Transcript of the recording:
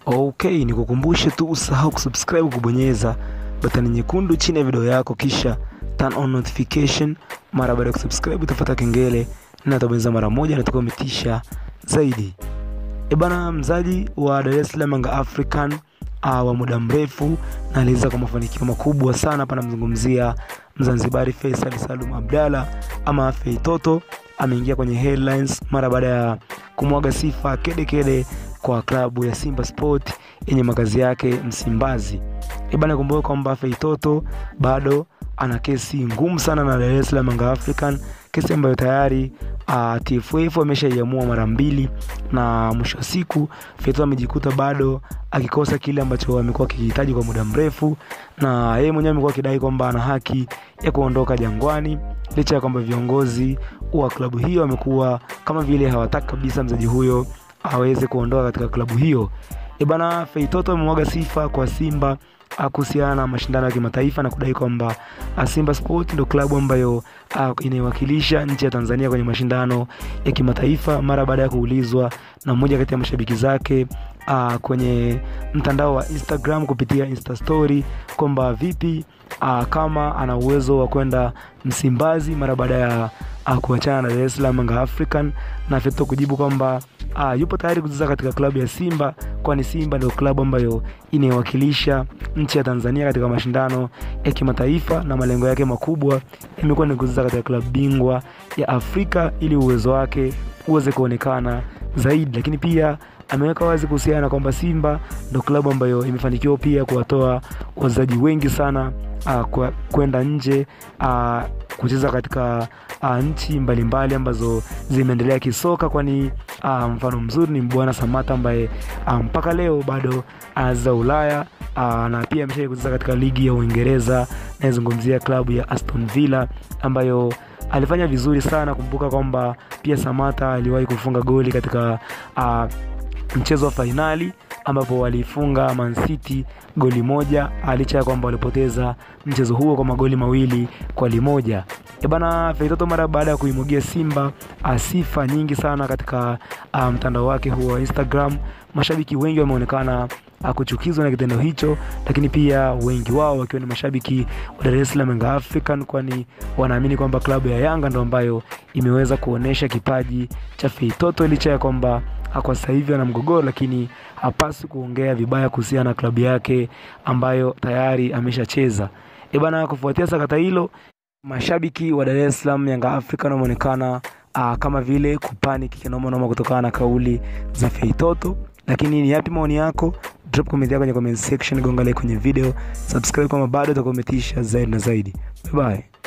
Okay, nikukumbushe tu usahau kusubscribe kubonyeza batani nyekundu chini ya video yako kisha turn on notification. Mara baada ya kusubscribe utafuata kengele na utabonyeza mara moja na utakuwa umetisha zaidi. E bana, mzaji wa Dar es Salaam Yanga African uh, wa muda mrefu na aliweza kwa mafanikio makubwa sana hapa, namzungumzia Mzanzibari Faisal Salum Abdalla ama Fei Toto ameingia kwenye headlines mara baada ya kumwaga sifa kede kede kwa klabu ya Simba Sport yenye makazi yake Msimbazi. Ibana, kumbuka kwamba Fei Toto bado ana kesi ngumu sana na Dar es Salaam Yanga African, kesi ambayo tayari uh, TFF wameshaiamua mara mbili, na mwisho wa siku Fei Toto amejikuta bado akikosa kile ambacho amekuwa akihitaji kwa muda mrefu, na yeye mwenyewe amekuwa akidai kwamba ana haki ya kuondoka Jangwani, licha ya kwamba viongozi wa klabu hiyo wamekuwa kama vile hawataki kabisa mchezaji huyo aweze kuondoka katika klabu hiyo. E bana, Fei Toto amemwaga sifa kwa Simba kuhusiana na mashindano ya kimataifa na kudai kwamba Simba Sport ndio klabu ambayo inaiwakilisha nchi ya Tanzania kwenye mashindano ya kimataifa, mara baada ya kuulizwa na mmoja kati ya mashabiki zake uh, kwenye mtandao wa Instagram kupitia Insta story kwamba vipi uh, kama ana uwezo wa kwenda Msimbazi mara baada ya uh, kuachana na Dar es Salaam Yanga African, na Feto kujibu kwamba uh, yupo tayari kucheza katika klabu ya Simba, kwani Simba ndio klabu ambayo inaiwakilisha nchi ya Tanzania katika mashindano ya kimataifa, na malengo yake makubwa imekuwa ni kucheza katika klabu bingwa ya Afrika ili uwezo wake uweze kuonekana zaidi, lakini pia ameweka wazi kuhusiana na kwamba Simba ndo klabu ambayo imefanikiwa pia kuwatoa wachezaji wengi sana uh, kwenda nje uh, kucheza katika uh, nchi mbalimbali ambazo zimeendelea kisoka, kwani uh, mfano mzuri ni Mbwana Samata ambaye uh, mpaka leo bado anacheza uh, Ulaya uh, na pia amesha kucheza katika ligi ya Uingereza. Naizungumzia klabu ya Aston Villa ambayo alifanya vizuri sana. Kumbuka kwamba pia Samata aliwahi kufunga goli katika uh, mchezo wa fainali ambapo walifunga Man City goli moja licha ya kwamba walipoteza mchezo huo kwa magoli mawili kwa limoja. E bana, Fei Toto mara baada ya kuimwagia Simba sifa nyingi sana katika mtandao um, wake huo wa Instagram, mashabiki wengi wameonekana kuchukizwa na kitendo hicho, lakini pia wengi wao wakiwa ni mashabiki wa Dar es Salaam Yanga African, kwani wanaamini kwamba klabu ya Yanga ndo ambayo imeweza kuonesha kipaji cha Fei Toto licha ya kwamba kwa sasa hivi ana mgogoro, lakini hapasi kuongea vibaya kuhusiana na klabu yake ambayo tayari ameshacheza. E bana, kufuatia sakata hilo, mashabiki wa Dar es Salaam Yanga African wameonekana kama vile kupaniki kinoma noma kutokana na kauli za Fei Toto. Lakini ni yapi maoni yako? Drop comment yako kwenye comment section, gonga like kwenye video, subscribe kama bado utakuwa umetisha zaidi na zaidi. Bye bye.